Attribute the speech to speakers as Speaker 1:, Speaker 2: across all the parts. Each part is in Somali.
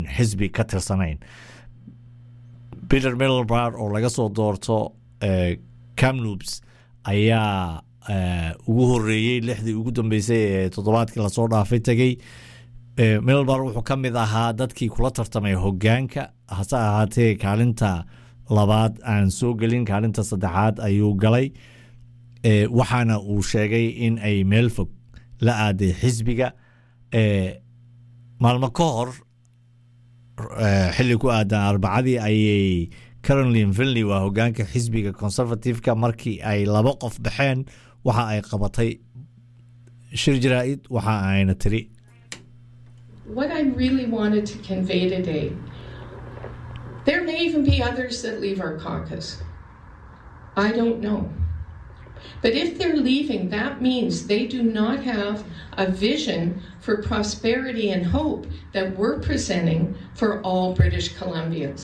Speaker 1: xisbi ka tirsanayn peter middlebar oo laga soo doorto camnubs ayaa ugu horeeyey lixdii ugu dambeysay ee toddobaadkii lasoo dhaafay tegey middlebar wuxuu ka mid ahaa dadkii kula tartamay hogaanka hase ahaatee kaalinta labaad aan soo gelin kaalinta saddexaad ayuu galay waxaana uu sheegay in ay meel fog la aaday xisbiga maalmo ka hor xilli ku aadan arbacadii ayay carolin vilney waa hogaanka xisbiga conservativeka markii ay laba qof baxeen waxa ay qabatay shir jaraa-id waxa ayna tiri
Speaker 2: What I really wanted to convey today, there may even be others that leave our caucus. I don't know. But if they're leaving, that means they do not have a vision for prosperity and hope that we're presenting for all British Columbians.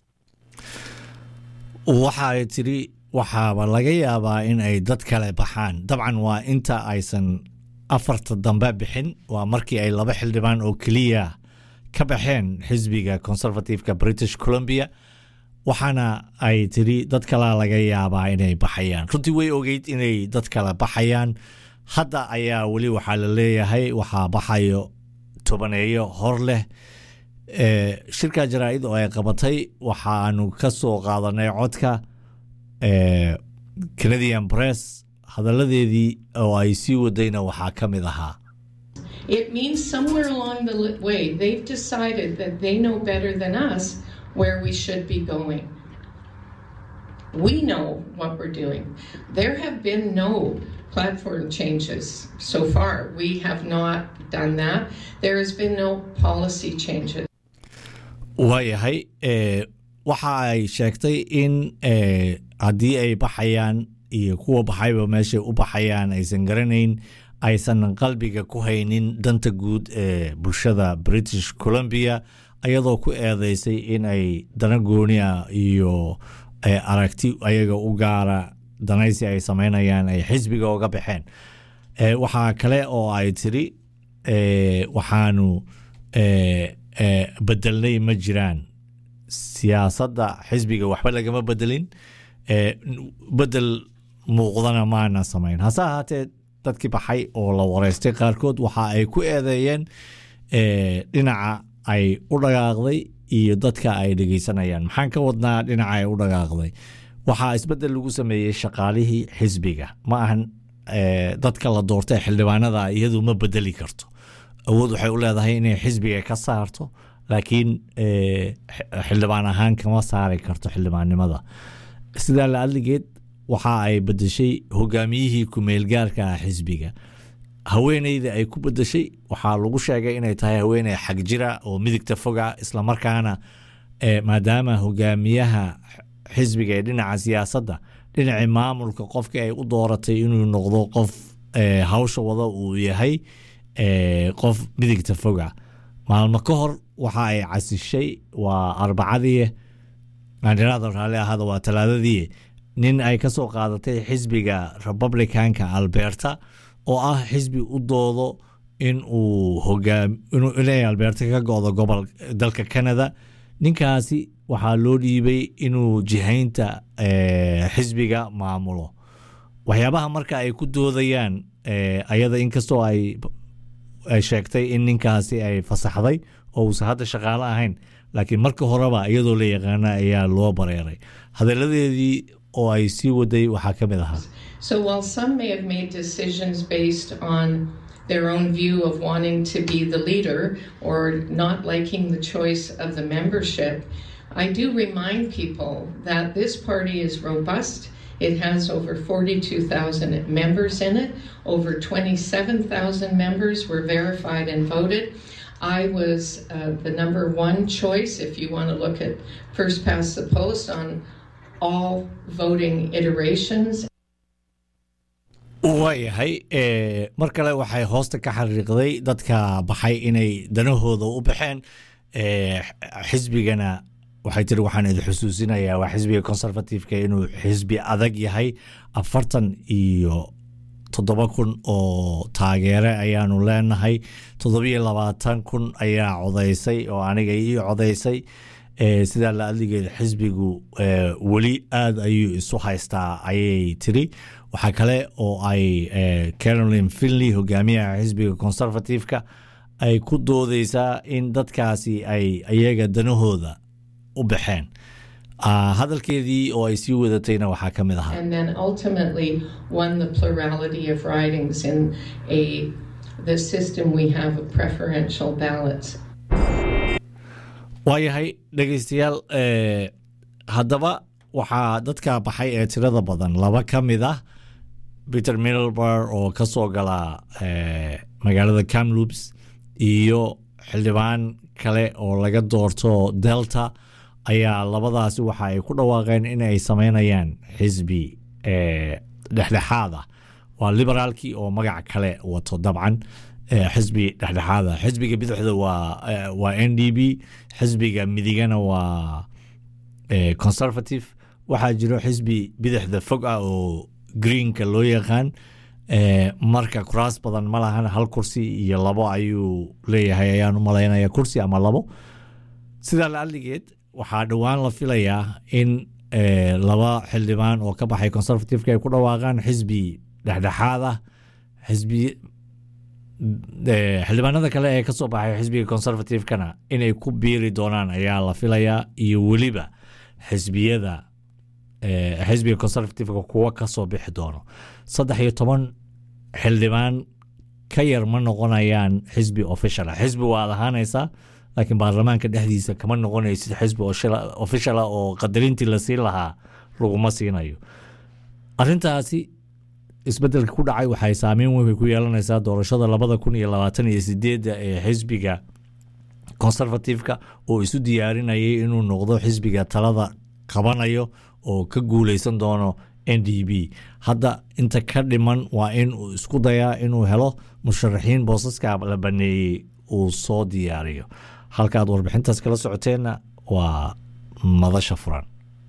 Speaker 1: waxa ay tiri waxaaba laga yaabaa in ay dad kale baxaan dabcan waa inta aysan afarta dambe bixin waa markii ay laba xildhibaan oo keliya ka baxeen xisbiga conservativeka british columbia waxaana ay tiri dad kalea laga yaabaa inay baxayaan runtii way ogeyd inay dad kale baxayaan hadda ayaa weli waxaa la leeyahay waxaa baxayo tobaneeyo hor leh shirka jaraa-id oo ay qabatay waxaanu ka soo qaadanay codka canadian press hadaladeedii oo ay sii wadayna waxaa ka mid ahaa
Speaker 2: It means somewhere along the li- way they've decided that they know better than us where we should be going. We know what we're doing. There have been no platform changes so far. We have not done that. There has been no policy changes.
Speaker 1: waayahay waxa ay sheegtay in haddii ay baxayaan iyo kuwa baxayba meeshay u baxayaan aysan garanayn aysan qalbiga ku haynin danta guud ee bulshada british columbia ayadoo ku eedeysay in ay dana goonia iyo aragti ayaga u gaara danaysi ay sameynayaan ay xisbiga uga baxeen waxaa kale oo ay tiri waxaanu bedelnay ma jiraan siyaasadda xisbiga waxba lagama bedelin bedel muuqdana maana samayn hase ahaatee dadkii baxay oo la wareystay qaarkood waxa ay ku eedeeyeen dhinaca ay u dhaqaaqday iyo dadka ay dhegeysanayaan maxaan ka wadnaa dhinaca ay u dhaqaaqday waxaa isbedel lagu sameeyey shaqaalihii xisbiga ma ahan dadka la doortay xildhibaanada iyadu ma bedeli karto awood waxay u leedahay inay xisbiga ka saarto laakiin xildhibaan ahaan kama saari karto xildhibaannimada sidaa la adligeed waxa ay bedeshay hogaamiyihii ku-meelgaarka ah xisbiga haweeneyda ay ku bedeshay waxaa lagu sheegay inay tahay haweeney xag jira oo midigta foga islamarkaana maadaama hogaamiyaha xisbiga ee dhinaca siyaasadda dhinacii maamulka qofkii ay u dooratay inuu noqdo qof hawsha wada uu yahay qof midigta foga maalmo ka hor waxa ay casishay waa arbacadii aaniraada raalli ahaada waa talaadadii nin ay ka soo qaadatay xisbiga republicanka alberta oo ah xisbi u doodo in uu hogaam inay alberta ka go-do gobol dalka canada ninkaasi waxaa loo dhiibay inuu jihaynta xisbiga maamulo waxyaabaha marka ay ku doodayaan ayada inkastoo ay ay sheegtay in ninkaasi ay fasaxday oo uusan hadda shaqaalo ahayn laakiin marka horeba iyadoo la yaqaana ayaa loo bareeray hadaladeedii oo ay sii waday waxaa ka mid ahaa
Speaker 2: So while some may have made decisions based on their own view of wanting to be the leader or not liking the choice of the membership, I do remind people that this party is robust. It has over 42,000 members in it. Over 27,000 members were verified and voted. I was uh, the number one choice, if you want to look at first past the post, on all voting iterations.
Speaker 1: waayahay mar kale waxay hoosta ka xariiqday dadka baxay inay danahooda u baxeen xisbigana waxay tiri waxaan idin xusuusinayaa waa xisbiga conservativeka inuu xisbi adag yahay afartan iyo toddoba kun oo taageere ayaanu leenahay toddobiyo labaatan kun ayaa codaysay oo aniga ii codaysay sidaa la adligeed xisbigu weli aad ayuu isu haystaa ayay tiri waxaa kale oo ay carolin finley hogaamiyaha xisbiga conservative-ka ay ku doodeysaa in dadkaasi ay iyaga danahooda u baxeen hadalkeedii oo ay sii wadatayna waxaa ka mid ahaa
Speaker 2: and then ultimately won the plurality of ridings in a the system we have of preferential ballots.
Speaker 1: waayahay dhegeystayaal haddaba waxaa dadka baxay ee tirada badan laba ka mid ah peter middlebar oo ka soo gala magaalada camloops iyo xildhibaan kale oo laga doorto delta ayaa labadaasi waxa ay ku dhawaaqeen in ay sameynayaan xisbi dhexdhexaada waa liberaalkii oo magac kale wato dabcan xisbi dhexdhexaada xisbiga bidixda waa n d b xisbiga midigana waa conservative waxaa jiro xisbi bidixda fog ah oo greenka loo yaqaan marka kuraas badan ma lahan hal kursi iyo labo ayuu leeyahay ayaan u malaynaya kursi ama labo sidaa la adligeed waxaa dhowaan la filayaa in laba xildhibaan oo ka baxay conservativeka ay ku dhawaaqaan xisbi dhexdhexaad ah xisbi xildhibaanada kale ee kasoo baxay xisbiga conservativekana inay ku biiri doonaan ayaa la filayaa iyo weliba xisbiyada xisbiga conservativeka kuwa kasoo bixi doono saddex iyo toban xildhibaan ka yar ma noqonayaan xisbi official xisbi waad ahaanaysaa laakiin baarlamaanka dhexdiisa kama noqonaysid xisbi official oo qadarintii la siin lahaa laguma siinayo arintaasi isbedelka ku dhacay waxay saameyn weyn ku yeelanaysaa doorashada labada kun iyo labaatan iyo sideedda ee xisbiga conservativeka oo isu diyaarinayay inuu noqdo xisbiga talada qabanayo oo ka guuleysan doono n d b hadda inta ka dhiman waa in uu isku dayaa inuu helo musharaxiin boosaska la baneeyey uu soo diyaariyo halkaad warbixintaas kala socoteenna waa madasha furan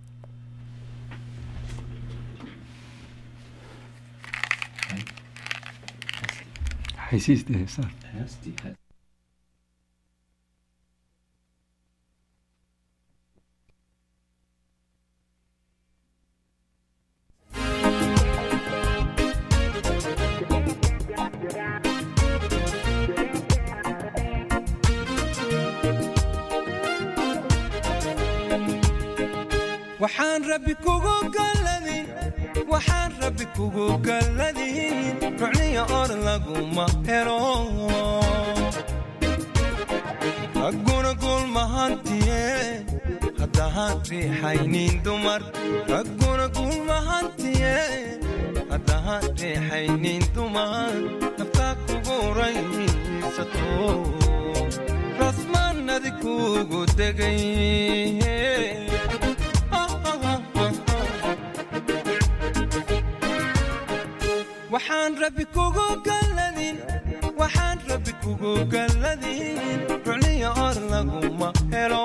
Speaker 3: waxaan rabbi kugu galladin waxaan rabbi kugu galladin rucniya or laguma helo ragguna gulmahantiye haddahaan riixaynin dumar ragguna gulmahantiye haddahaan riixaynin dumar naftaa kugu raysato rasmaannadi kugu degay waxaan rabbi kugu galladin waxaan rabbi kugu galladin rucniya or laguma helo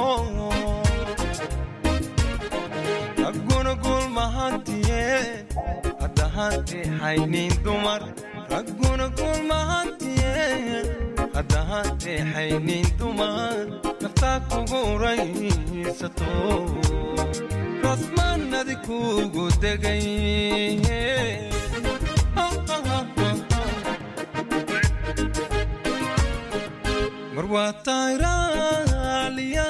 Speaker 3: ragguna gulmahantiye haddahaan riixaynin dumar ragguna gulmahantiye haddahaan riixaynin dumar naftaa kugu raysato rasmaannadi kugu degay mar waa tayraaliya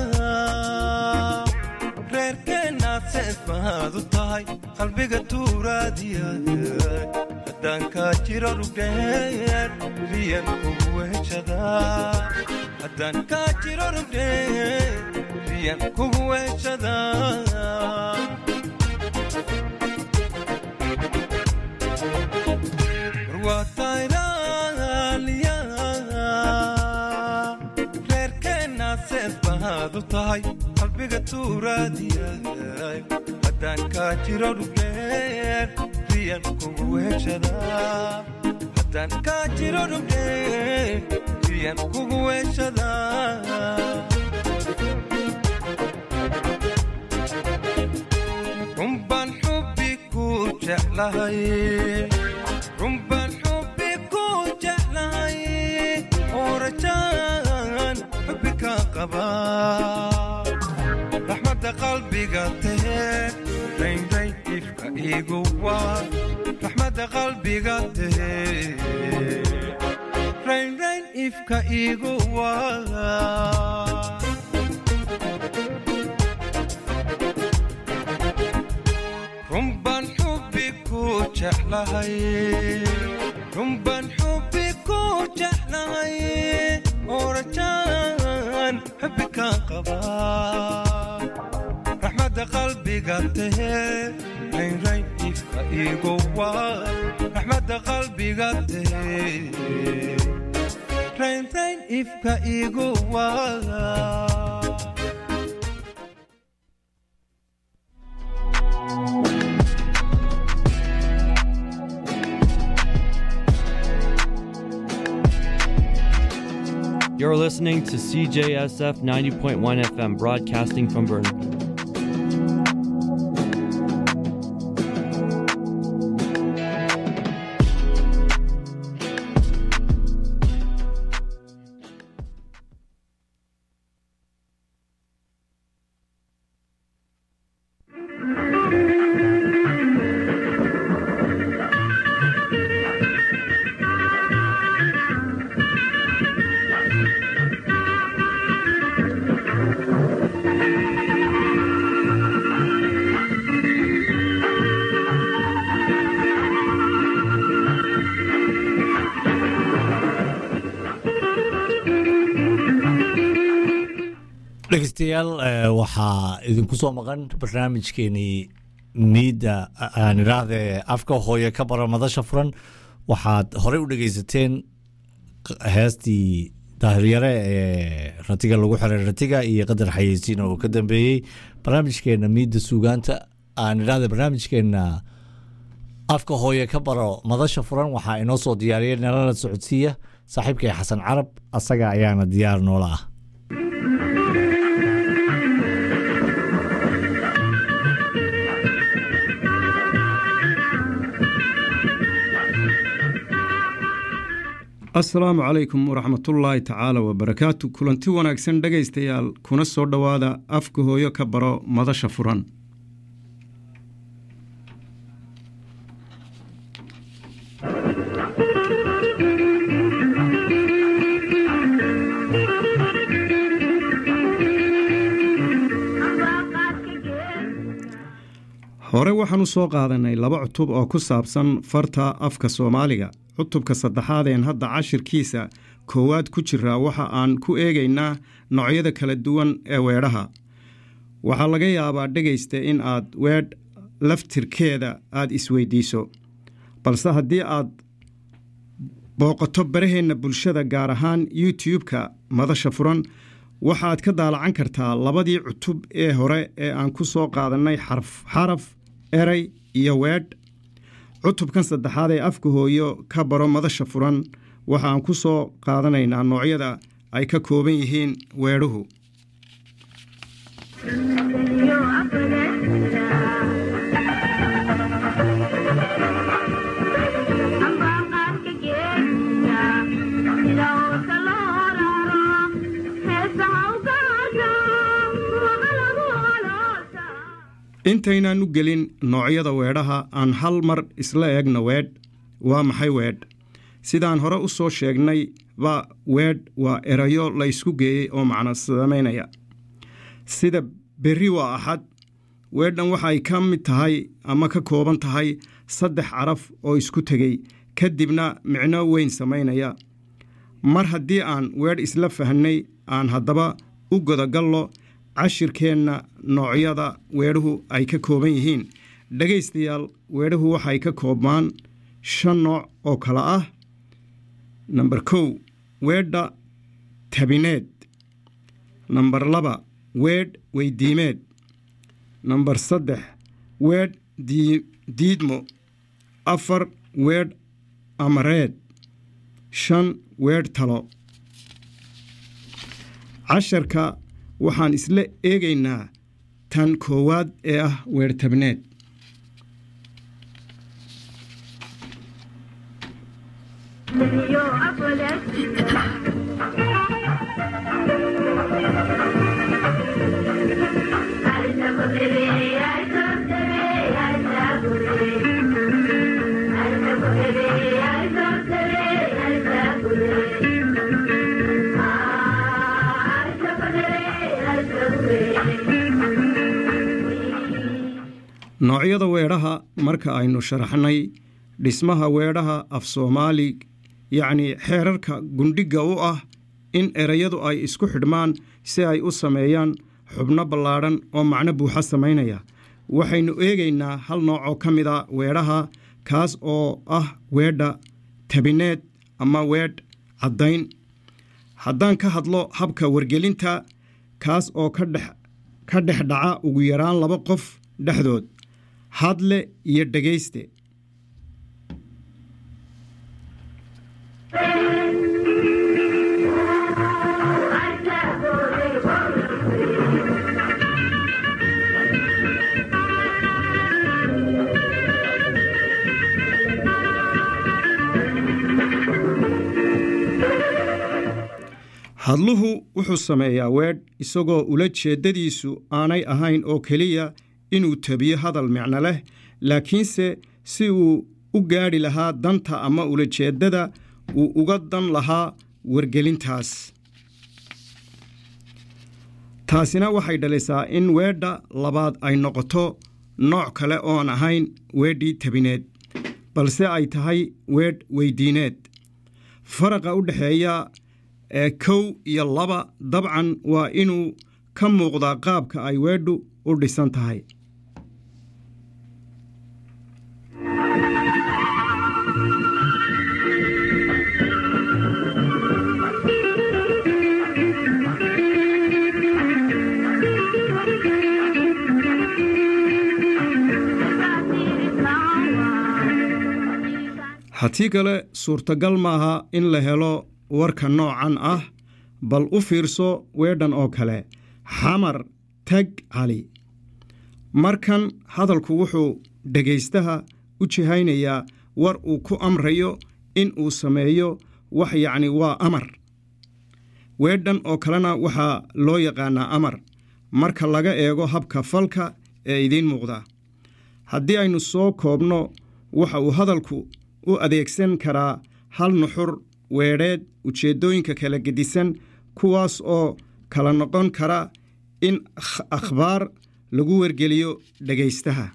Speaker 3: reerkeennaad seedbaad u tahay qalbiga tuuraadiya haddaan kaa jiro rugdheer riyan kugu weheshada haddaan kaa jiro rugdheer riyan kugu weheshada mar waa tayraaliya reerkeennaad seedbaad u tahay qalbiga tuuraadiyaay haddaan kaa jiro dhugdheer riyan kugu weheshada haddaan kaa jiro dhugdheer riyan kugu weheshada runbaan xubbi ku jeclahay runbaan raxmadda qalbiga tahee raynrayn ifka igu waa raxmadda qalbiga tahee raynrayn ifka igu waa runbaan xubbi ku jeclahay runbaan xubbi ku jeclahay oo rajaan xubbi kaan qabaa raxmadda qalbiga tahee raynrayn ifka igu waa raxmadda qalbiga tahee raynrayn ifka igu waa
Speaker 4: You're listening to CJSF 90.1 FM broadcasting from Burnaby.
Speaker 1: dhegeystayaal eh, waxaa idinku soo maqan barnaamijkeenii miidda aan idhaahde afka hooye ka bara madasha furan waxaad horey u dhegeysateen q- heestii daahiryare ee ratiga lagu xiray ratiga iyo qadar xayeysiin oo ka dambeeyey barnaamijkeena miidda suugaanta aan idhaahde barnaamijkeena afka hooye ka baro madasha furan waxaa inoo soo diyaariyay nalala socodsiiya saaxiibkay xasan carab asaga ayaana diyaar noola ah
Speaker 5: asalaamu calaykum waraxmatullaahi tacaala wabarakaatu kulanti wanaagsan dhegaystayaal kuna soo dhowaada afka hooyo ka baro madasha furan hore waxaan u soo qaadanay laba cutub oo ku saabsan farta afka soomaaliga cutubka saddexaadeen hadda cashirkiisa koowaad ku jiraa waxa aan ku eegaynaa noocyada kala duwan ee weedhaha waxaa laga yaabaa dhegaysta in aad weedh laftirkeeda aad isweydiiso balse haddii aad booqato baraheenna bulshada gaar ahaan youtube-ka madasha furan waxaad ka daalacan kartaa labadii cutub ee hore ee aan ku soo qaadannay xarf xaraf eray iyo weedh cutubkan saddexaad ee afka hooyo ka baro madasha furan waxaan ku soo qaadanaynaa noocyada ay ka kooban yihiin weedhuhu intaynaan u gelin noocyada weedhaha aan hal mar isla eegno weedh waa maxay weedh sidaan hore u soo sheegnay ba weedh waa erayo la ysku geeyey oo macno samaynaya sida berri waa axad weedhan waxay ka mid tahay ama ka kooban tahay saddex caraf oo isku tegey kadibna micno weyn samaynaya mar haddii aan weedh isla fahnay aan haddaba u godagallo cashirkeenna noocyada weedhuhu ay ka kooban yihiin dhegaystayaal weedhuhu waxay ka koobmaan shan nooc oo kale ah namber kow weedha tabineed namber laba weedh weydiimeed namber saddex weedh diidmo afar weedh amareed shan weedh talo casharka waxaan isla eegaynaa tan koowaad ee ah weertabneed noocyada weedhaha marka aynu sharaxnay dhismaha weedhaha af soomaali yacnii xeerarka gundhigga u ah in erayadu ay isku xidhmaan si ay u sameeyaan xubno ballaadhan oo macno buuxa samaynaya waxaynu eegaynaa hal nooc oo ka mid a weedhaha kaas oo ah weedha tabineed ama weedh caddayn haddaan ka hadlo habka wargelinta kaas oo ka dhex ka dhex dhaca ugu yaraan laba qof dhexdood hadle iyo dhegayste hadluhu wuxuu sameeyaa weedh isagoo ula jeeddadiisu aanay ahayn oo keliya inuu tabiyo hadal micno leh laakiinse si uu u gaadhi lahaa danta ama ulajeeddada uu uga dan lahaa wargelintaas taasina waxay dhalisaa in weedha labaad ay noqoto nooc kale oon ahayn weedhii tabineed balse ay tahay weedh weydiineed faraqa u dhexeeya ee kow iyo laba dabcan waa inuu ka muuqdaa qaabka ay weedhu u dhisan tahay haddii kale suurtagal maaha in la helo warka noocan ah bal u fiirso weedhan oo kale xamar tag cali markan hadalku wuxuu dhegaystaha u jihaynayaa war uu ku amrayo in uu sameeyo wax yacni waa amar weedhan oo kalena waxaa loo yaqaanaa amar marka laga eego habka falka ee idiin muuqda haddii aynu soo koobno waxa uu hadalku u adeegsan karaa hal nuxur weedheed ujeeddooyinka kala gedisan kuwaas oo kala noqon kara in akhbaar lagu wargeliyo dhegaystaha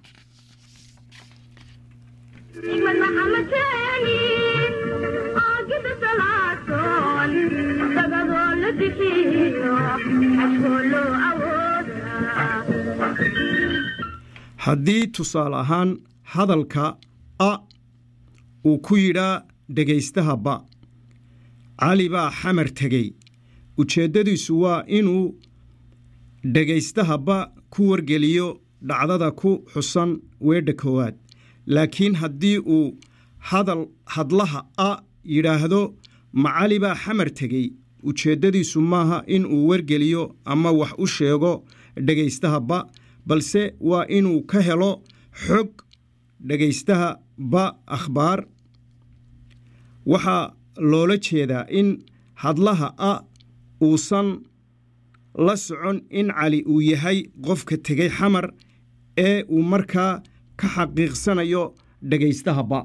Speaker 5: haddii tusaale ahaan hadalka a uu ku yidhaa dhegaystaha ba cali baa xamar tegey ujeeddadiisu waa inuu dhegaystaha ba ku wargeliyo dhacdada ku xusan weedha koowaad laakiin haddii uu hadal hadlaha a yidhaahdo ma cali baa xamar tegey ujeeddadiisu maaha in uu wargeliyo ama wax u sheego dhegaystaha ba balse waa inuu ka helo xog dhegaystaha ba akhbaar waxaa loola jeedaa in hadlaha a uusan la socon in cali uu yahay qofka tegay xamar ee uu markaa ka xaqiiqsanayo dhegaystaha ba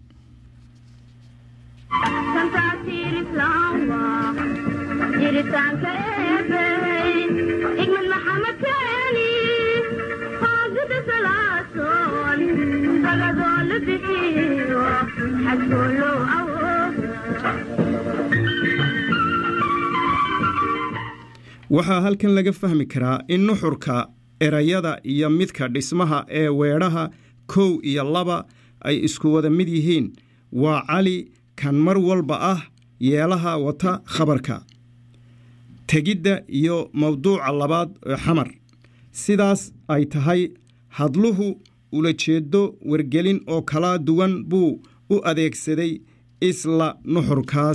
Speaker 5: waxaa halkan laga fahmi karaa in nuxurka erayada iyo midka dhismaha ee weedhaha kow iyo laba ay isku wada mid yihiin waa cali kan mar walba ah yeelaha wata khabarka tegidda iyo mawduuca labaad ee xamar sidaas ay tahay hadluhu ulajeeddo wargelin oo kala duwan buu u adeegsaday isla nuxurkaas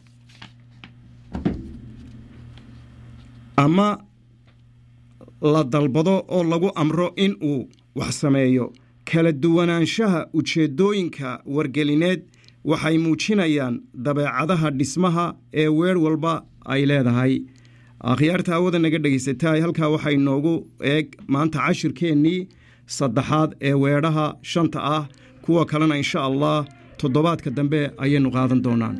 Speaker 5: ama la dalbado oo lagu amro in uu wax sameeyo kala duwanaanshaha ujeeddooyinka wargelineed waxay muujinayaan dabeecadaha dhismaha ee weer walba ay leedahay akhyaarta hawada naga dhegaysataay halkaa waxaa inoogu eeg maanta cashirkeennii saddexaad ee weedhaha shanta ah kuwa kalena insha allah toddobaadka dambe ayaynu qaadan doonaan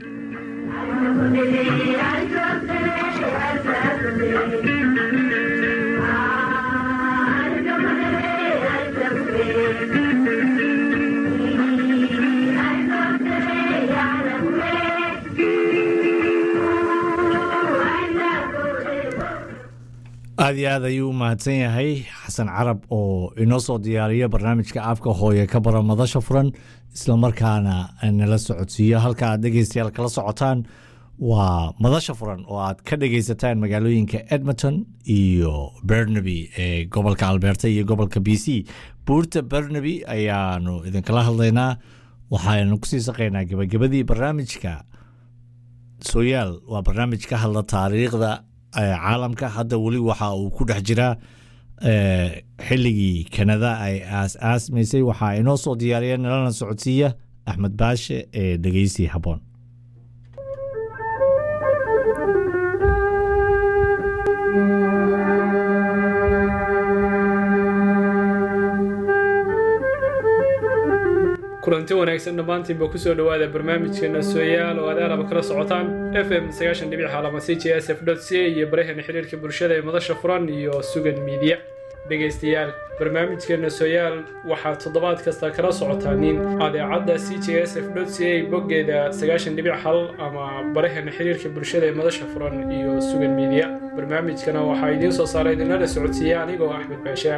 Speaker 1: aad iyo aad ayuu u mahadsan yahay xasan carab oo inoo soo diyaariya barnaamijka afka hooye ka bara madasha furan islamarkaana nala socodsiiyo halka aad dhegeystayaal kala socotaan waa madasha furan oo aad ka dhegeysataan magaalooyinka edmonton iyo bernaby ee gobolka alberta iyo gobolka b c buurta bernaby ayaanu idinkala hadlaynaa waxaanu kusii saqaynaa gebagabadii barnaamijka sooyaal waa barnaamij ka hadla taariikhda caalamka hadda weli waxa uu ku dhex jiraa xilligii kanada ay aas aasmaysay waxaa inoo soo diyaariya nalana socodsiiya axmed baashe ee dhegeysi habboon
Speaker 6: kulanti wanaagsan dhammaantiinba kusoo dhowaada barnaamijkeena sooyaal oo aad aalaba kala socotaan f m sagaashan dhibic xaalama c j s f dot c iyo baraheena xiriirka bulshada ee madasha furan iyo sugan miidiya dhegaystayaal barnaamijkeena sooyaal waxaad toddobaad kasta kala socotaaniin adeecadda c j s f dot c a boggeeda sagaashan dhibic hal ama baraheena xiriirka bulshada ee madasha furan iyo sugan miidiya barnaamijkana waxaa idiin soo saaray idinala socodsiiya anigoo axmed baashaa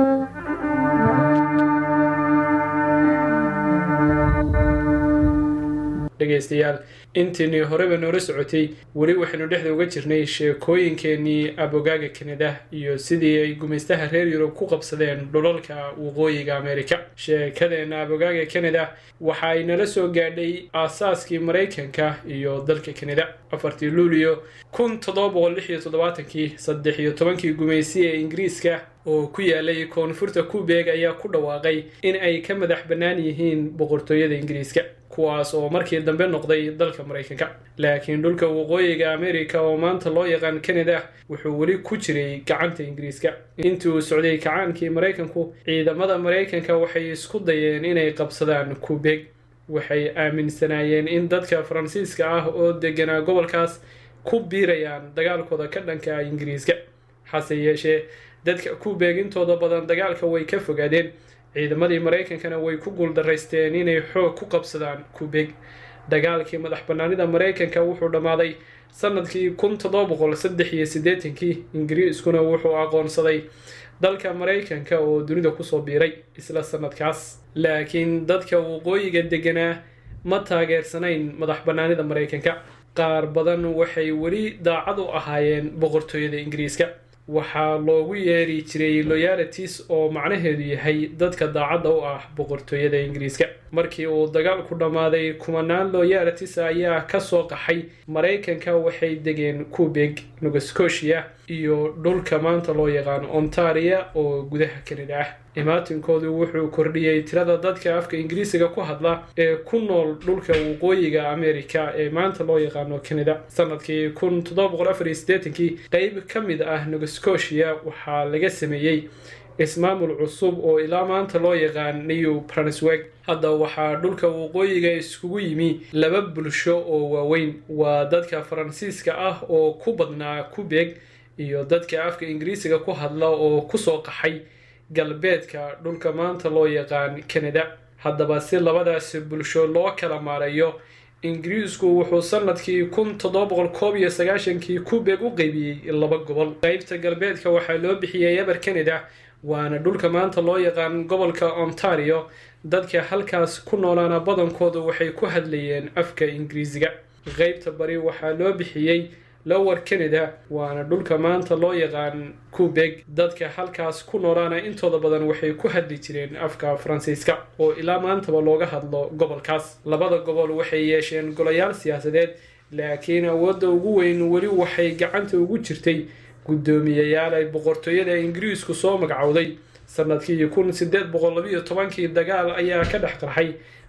Speaker 6: dhegaystayaal intiinii horeba noola socotay weli waxaynu dhexda uga jirnay sheekooyinkeenii abogaaga kanada iyo sidii ay gumaystaha reer yurub ku qabsadeen dhulalka waqooyiga amerika sheekadeenna abogaaga kanada waxa ay nala soo gaadhay aasaaskii maraykanka iyo dalka kanada afartii luulio kun toddoba boqol lix iyo toddobaatankii saddex iyo tobankii gumaysi ee ingiriiska oo ku yaalay koonfurta kubeeg ayaa ku dhawaaqay in ay ka madax bannaan yihiin boqortooyada ingiriiska kuwaas oo markii dambe noqday dalka maraykanka laakiin dhulka waqooyiga amerika oo maanta loo yaqaan canada wuxuu weli ku jiray gacanta ingiriiska intii uu socday kacaankii maraykanku ciidamada maraykanka waxay isku dayeen inay qabsadaan kubeeg waxay aaminsanaayeen in dadka faransiiska ah oo deganaa gobolkaas ku biirayaan dagaalkooda ka dhanka ingiriiska hase yeeshee dadka kubeeg intooda badan dagaalka way ka fogaadeen ciidamadii maraykankana way ku guuldaraysteen inay xoog ku qabsadaan kubeeg dagaalkii madax bannaanida maraykanka wuxuu dhammaaday sanadkii kun toddoba boqol saddex iyo siddeetankii ingiriiskuna wuxuu aqoonsaday dalka maraykanka oo dunida kusoo biiray isla sanadkaas laakiin dadka waqooyiga deganaa ma taageersanayn madax bannaanida maraykanka qaar badan waxay weli daacad u ahaayeen boqortooyada ingiriiska waxaa loogu yeeri jiray loyalities oo macnaheedu yahay dadka daacadda u ah boqortooyada ingiriiska markii uu dagaalku dhammaaday kumanaan loyalities ayaa kasoo qaxay maraykanka waxay degeen kubeg nova scotia iyo dhulka maanta loo yaqaan ontaria oo gudaha kanada ah imaatinkoodu wuxuu kordhiyey tirada dadka afka ingiriisiga ku hadla ee ku nool dhulka waqooyiga america ee maanta loo yaqaano canada sanadkii kun toddoba boqol afar iyo siddeetankii qeyb ka mid ah nova scotia waxaa laga sameeyey ismaamul cusub oo ilaa maanta loo yaqaan new brunswick hadda waxaa dhulka waqooyiga iskugu yimi laba bulsho oo waaweyn waa dadka faransiiska ah oo ku badnaa kubeeg iyo dadka afka ingiriisiga ku hadla oo kusoo qaxay galbeedka dhulka maanta loo yaqaan canada haddaba si labadaasi bulsho loo kala maarayo ingiriisku wuxuu sanadkii kun toddoba boqol koob iyo sagaashankii kubeeg u qeybiyey laba gobol qeybta galbeedka waxaa loo bixiyey eber canada waana dhulka maanta loo yaqaan gobolka ontario dadka halkaas ku noolaana badankoodu waxay ku hadlayeen afka ingiriisiga qeybta bari waxaa loo bixiyey lower canada waana dhulka maanta loo yaqaan kubeg dadka halkaas ku noolaana intooda badan waxay ku hadli jireen afka faransiiska oo ilaa maantaba looga hadlo gobolkaas labada gobol waxay yeesheen golayaal siyaasadeed laakiin awoodda ugu weyn weli waxay gacanta ugu jirtay guddoomiyayaal ay boqortooyada ingiriisku soo magacowday sanadkii kun sideed boqol labiyo tobankii dagaal ayaa ka dhex qarxay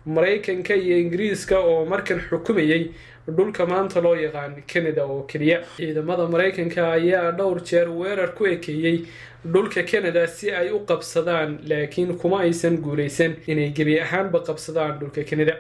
Speaker 6: maraykanka iyo ingiriiska oo markan xukumayay dhulka maanta loo yaqaan canada oo keliya ciidamada maraykanka ayaa dhowr jeer weerar ku ekeeyey dhulka canada si ay u qabsadaan laakiin kuma aysan guulaysan inay gebi ahaanba qabsadaan dhulka canada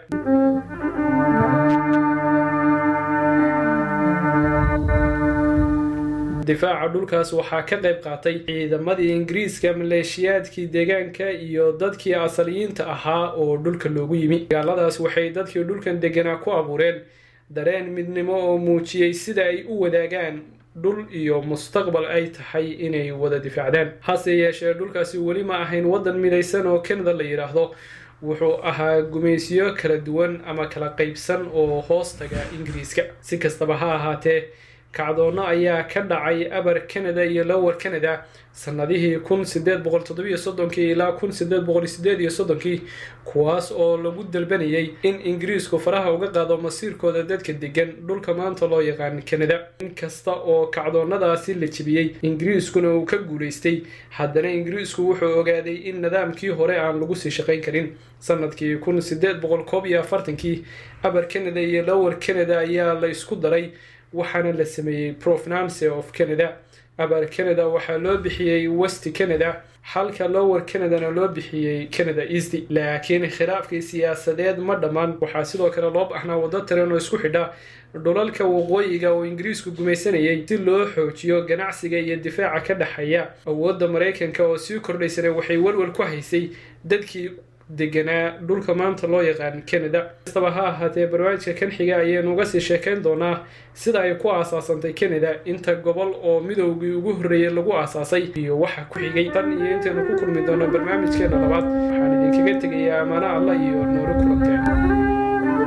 Speaker 6: difaaca dhulkaas waxaa ka qayb qaatay ciidamadii ingiriiska maleeshiyaadkii deegaanka iyo dadkii asaliyiinta ahaa oo dhulka loogu yimi dagaaladaas waxay dadkii dhulkan deganaa ku abuureen dareen midnimo oo muujiyey sida ay u wadaagaan dhul iyo mustaqbal ay tahay inay wada difaacdaan hase yeeshee dhulkaasi weli ma ahayn waddan midaysan oo canada la yidhaahdo wuxuu ahaa gumaysiyo kala duwan ama kala qaybsan oo hoos taga ingiriiska si kastaba ha ahaatee kacdoonno ayaa ka dhacay abar canada iyo lower canada sanadihii kun sideed boqol toddobiyo soddonkii ilaa kun sideed boqol sideed iyo soddonkii kuwaas oo lagu dalbanayay in ingiriisku faraha uga qaado masiirkooda dadka degan dhulka maanta loo yaqaan canada inkasta oo kacdoonnadaasi la jebiyey ingiriiskuna uu ka guulaystay haddana ingiriisku wuxuu ogaaday in nidaamkii hore aan lagu sii shaqayn karin sanadkii kun sideed boqol koob iyo afartankii abar canada iyo lower canada ayaa la isku daray waxaana la sameeyey provenance of canada abar canada waxaa loo bixiyey west canada halka lower canadana loo bixiyey canada east laakiin khilaafkii siyaasadeed ma dhammaan waxaa sidoo kale loo baxnaa waddo tareen oo isku xidha dhulalka waqooyiga oo ingiriisku gumaysanayay si loo xoojiyo ganacsiga iyo difaaca ka dhexeeya awoodda maraykanka oo sii kordhaysana waxay walwal ku haysay dadkii deganaa dhulka maanta loo yaqaan canada kastaba ha ahaatee barnaamijka kan xiga ayaynu uga sii sheekayn doonaa sida ay ku aasaasantay canada inta gobol oo midoogii ugu horreeyey lagu aasaasay iyo waxa ku xigay tan iyo intaynu ku kulmi doono barnaamijkeena labaad waxaan idinkaga tegayaa ammaano allah iyo noolo kulanteen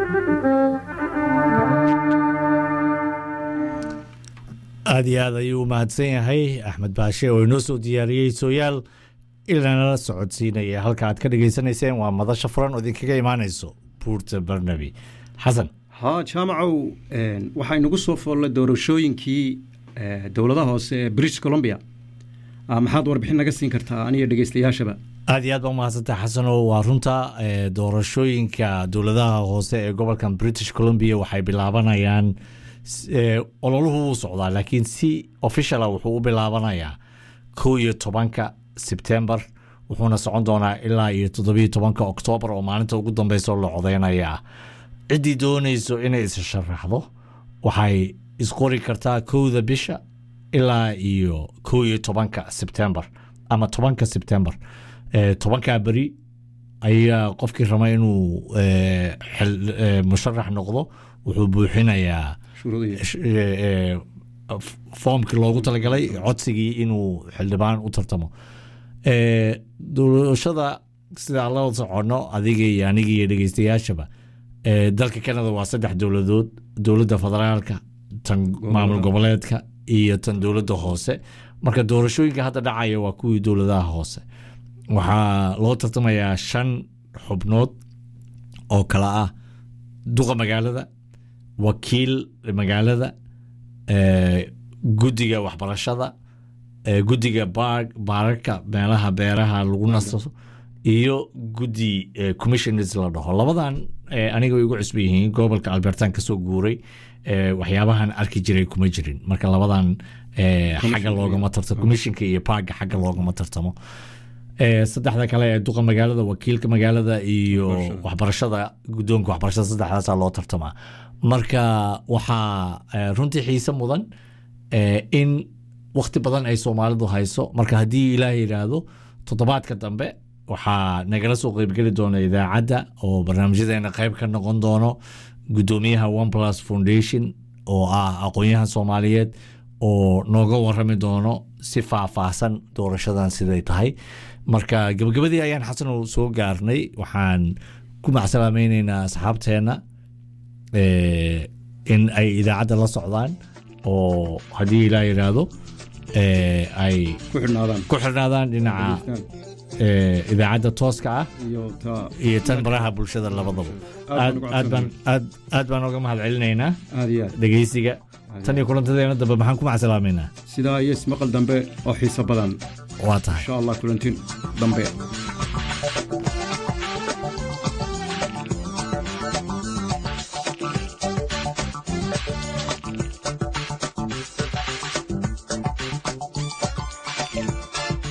Speaker 1: aada iyo aad ayuu u mahadsan yahay axmed baashe oo inoo soo diyaariyey sooyaal ilanala socodsiinaya halka aad ka dhagaysanayseen waa madasha furan oo idinkaga imaanayso buurta barnabi xasan
Speaker 5: haa jaamacow waxaa inagu soo foollay doorashooyinkii dowladaha hoose ee british columbia maxaad warbixin naga siin kartaa aniyo dhegeystayaashaba
Speaker 1: aada iyo aad baa umahadsantaha xasano waa runta doorashooyinka dowladaha hoose ee gobolkan british columbia waxay bilaabanayaan ololuhu wuu socdaa laakiin si officiala wuxuu u bilaabanayaa kow iyo tobanka sebtembar wuxuuna socon doonaa ilaa iyo toddobiyo tobanka oktoobar oo maalinta ugu dambeyso la codeynayaa ciddii doonayso inay is sharaxdo waxay isqori kartaa kowda bisha ilaa iyo kow iyo tobanka sebtembar ama tobanka sebtembar tobankaa beri ayaa qofkii raba inuu musharax noqdo wuxuu buuxinayaa foomkii loogu talagalay codsigii inuu xildhibaan u tartamo doorashada sida la socono adiga iyo aniga iyo dhegeystayaashaba dalka canada waa saddex dowladood dowladda federaalka tan maamul goboleedka iyo tan dowladda hoose marka doorashooyinka hadda dhacaya waa kuwii dowladaha hoose waxaa loo tartamayaa shan xubnood oo kala ah duqa magaalada wakiil magaalada guddiga waxbarashada guddiga baararka meelaha beeraha lagu nasto iyo guddi commissioners la dhaho labadan aniga way igu cusba yihiin gobolka albertan kasoo guuray waxyaabahan arki jiray kuma jirin marka labadan xagga loogama tartamo commissionka iyo parka xagga loogama tartamo saddexda kale ee duqa magaalada wakiilka magaalada iyo waxbarashada guddoonka waxbarashada saddexdaasa loo tartamaa marka waxaa runtii xiise mudan in wakti badan ay soomaalidu hayso marka haddii ilaah yidhaahdo toddobaadka dambe waxaa nagala soo qeybgeli doona idaacadda oo barnaamijyadeena qeyb ka noqon doono guddoomiyaha one plus foundation oo ah aqoon-yahan soomaaliyeed oo nooga warami doono si faahfaahsan doorashadan siday tahay marka gabagabadii ayaan xasanow soo gaarnay waxaan ku macsalaamayneynaa asxaabteenna in ay idaacadda la socdaan oo haddii ilaa yidhaahdo ay ku xirnaadaan dhinaca idaacadda tooska ah iyo tan baraha bulshada labadaba aad baan oga mahad celinaynaa dhegeysiga tan iyo kulantadeena dambe maxaan ku macsalaameynaa
Speaker 5: sidaa iyo ismaqal dambe oo xiiso badan
Speaker 1: waa tahay
Speaker 5: insha allah kulantin dambe